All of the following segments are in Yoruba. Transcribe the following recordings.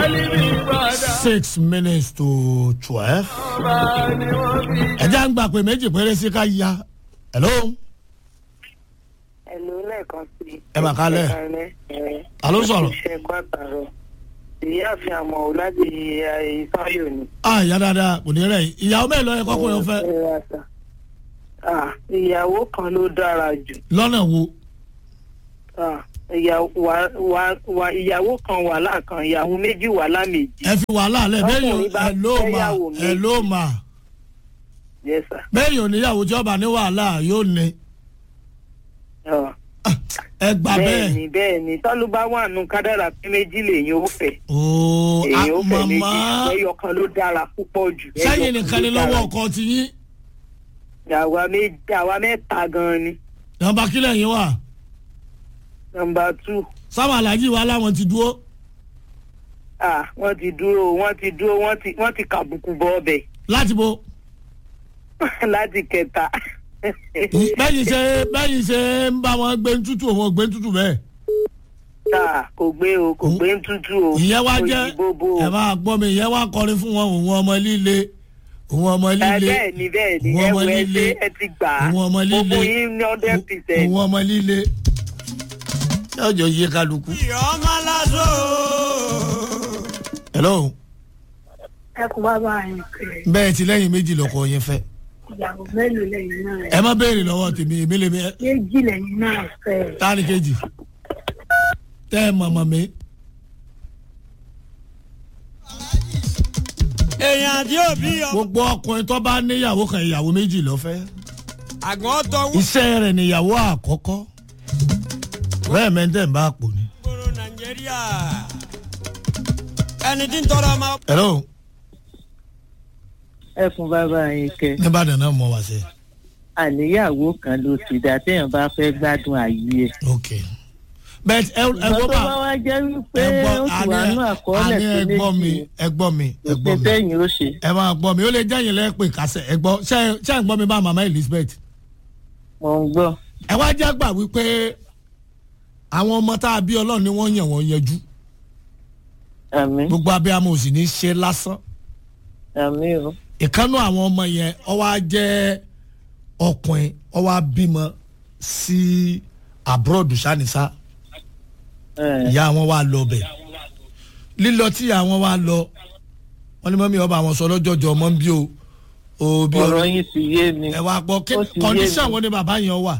six minutes to twelve. ẹ jẹ́ à ń gbà pé méjì péré sí ká ya. hello. Ẹ̀lú lẹ́ẹ̀kan sí. Ẹ mà kálẹ̀. Ẹ ta ló sọ̀rọ̀. Iṣẹ́ ẹ̀kọ́ àtàrọ̀. Ìyáàfin àmọ̀ ò láti ìfáyò ni. a ìyá dáadáa kò ní rẹ̀ yìí. ìyàwó mẹ́rin lọ́yẹ kọ́kùnrin fẹ́. Ẹ ra sà. Ah, Ìyàwó kan ló dára jù. lọ́nà wo. Ah, ìyàwó wa- wa- wa- Ìyàwó kan wàhálà kan, ìyàwó méjì wàhálà méjì. ẹ fi wàhálà lẹ̀ bẹ́ẹ̀ Ọkùnrin bá ẹ ló mà fẹ́yàwó ẹ méjì. ló mà Yes sir. bẹ́ẹ̀ yóò níyàwó tí ọba ní wàhálà yóò ní. Ah, ẹ gbà bẹ́ẹ̀. Bẹ́ẹ̀ni bẹ́ẹ̀ni tọ́lú bá wà nù kádàrà pé méjì lèyìn ó fẹ́. ooo Èyàn ó fẹ́ méjì. màmá Ẹyọ kan ló dára púpọ̀ jù. Ẹyọ sẹ́yìn kan nìkan ni ló dára lọ́wọ́ jù. ọkọ ti yín. àwa méjì àwa mẹ́ta gan-an ni nọmba kílẹ̀ yín wà. nọmba two sáwọn alájí wa láwọn ti dúró. ah wọ́n ti dúró wọ́n ti dúró wọ́n ti wọ́n ti kàbùkù bọ́ ọbẹ̀ láti bo. láti kẹta bẹ́yìn ṣe bẹ́yìn ṣe ń bá wọn gbé tútù òun ò gbé tútù bẹ́ẹ̀. ah kò gbé o kò gbé ń tútù o ìyẹn wá kò jẹ́ yí bóbó o ẹ máa gbọ́ mi ìyẹn wá kọrin fún wọn òun ọmọ líle òun ọmọ Ah, líle bẹ́ẹ̀ ni bẹ́ẹ̀ ni òun ẹ ọmọ wọ ẹ líle ṣe ẹ ti gbà á òun ọmọ líle gbogbo yín ní hundred percent òun ọmọ líle. yóò jọ yé kálukú. hello ẹ kò bá bá yín pé bẹ́ẹ̀ ti lẹ́yìn méjì lọ́kọ yẹn fẹ́. ìyàwó mélòó lẹ́yìn náà ẹ má béèrè lọ́wọ́ tèmi èmi lèmi ẹ méjì lẹ́yìn náà fẹ́ tani kejì tẹ́ ẹ mọ̀mọ́ mi. èèyàn àti òbí ọ. gbogbo ọkùnrin tó bá níyàwó kan ìyàwó méjì lọ́fẹ́. àgbọn tọwọ́ iṣẹ́ rẹ̀ níyàwó àkọ́kọ́ bẹ́ẹ̀ mẹ́tẹ́ ń bá pò ní. gbòòrò nàìjíríà ẹni tí ń tọrọ ọmọ. hello ẹ fún bàbá yín kẹ nìbàdàn náà mọ̀ wá sí. àníyàwó kan ló ti dá téèyàn bá fẹ́ gbádùn ayé ẹ̀. ok bẹ́ẹ̀ ẹ ẹ ìgbà gbọ́ tó bá bá wá jẹ́ wípé ẹ gbọ́ ó ti wà nú àkọọ́lẹ̀ àní tó ẹ gbọ́ mi méjì ẹ gbọ́ mi ẹ gbọ́ ìpè mi sẹ́yìn ó ṣe ẹ máa gbọ́ mi ó lè jẹ́yìn lẹ́pẹ̀ kásẹ̀ ẹ gbọ́ ṣé ṣé ẹ ń gbọ́ mi bá màmá elizabeth. mò ń gbọ́ ẹ wá jágbà wípé àwọn ọmọ tá a bí ọlọ́run ni wọ́n yàn wọ́n yanjú àmì gbogbo abiyamọ ò sì ní ṣe lásán àmì o ìkànnù àwọn ọmọ yẹn ó wá jẹ́ ọkùnrin ó wá bímọ sí abroad sanisa ẹ ìyá wọn wá lọ bẹ̀ lílọ tí ìyá wọn wá lọ wọn ní mọ́mí ọba àwọn sọ lọ́jọ́jọ́ ọmọ ń bí o o bí ọ̀rọ̀ o yín ti yé mi ẹ wá gbọ́ kí ó ti yé kọ́ndíṣàn mi. wo ni bàbá yẹn wà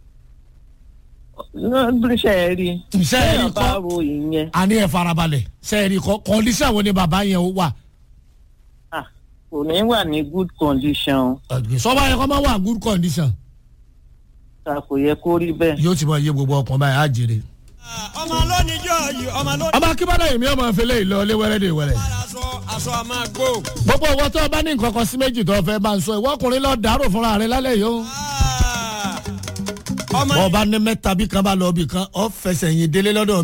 ṣe é rí ṣe é rí téèyàn bá kọ́ ro ìyẹn àní ẹ̀ farabalẹ̀ ṣe é rí kọ́ kọ́ndíṣàn wo ni bàbá yẹn wà ah, kò ní wà ní good condition sọ́ba yẹn kọ́ máa wà good condition ta kò yẹ kó rí bẹ́ẹ̀. yóò ti mọ iye gbogbo ọkàn báyìí á jèrè. ọmọ lónìjọ yìí ọmọ lónìjọ. ọba akíbádà yìí mi ọmọ ìfẹlẹ ìlọ léwẹrẹ dè wẹrẹ. aṣọ aṣọ a máa gbó. gbogbo owó tó o bá ní nǹkan kan sí méjì tó o fẹ́ bá ń sọ ìwọ ọkùnrin lọ dàrú fúnra rẹ lálẹ́ yìí o. Ah, ọmọ bọ́ ọ bá ní mẹ́ta bí kan bá lọ bí kan ọ fẹsẹ̀ yìn délé lọ́dọ̀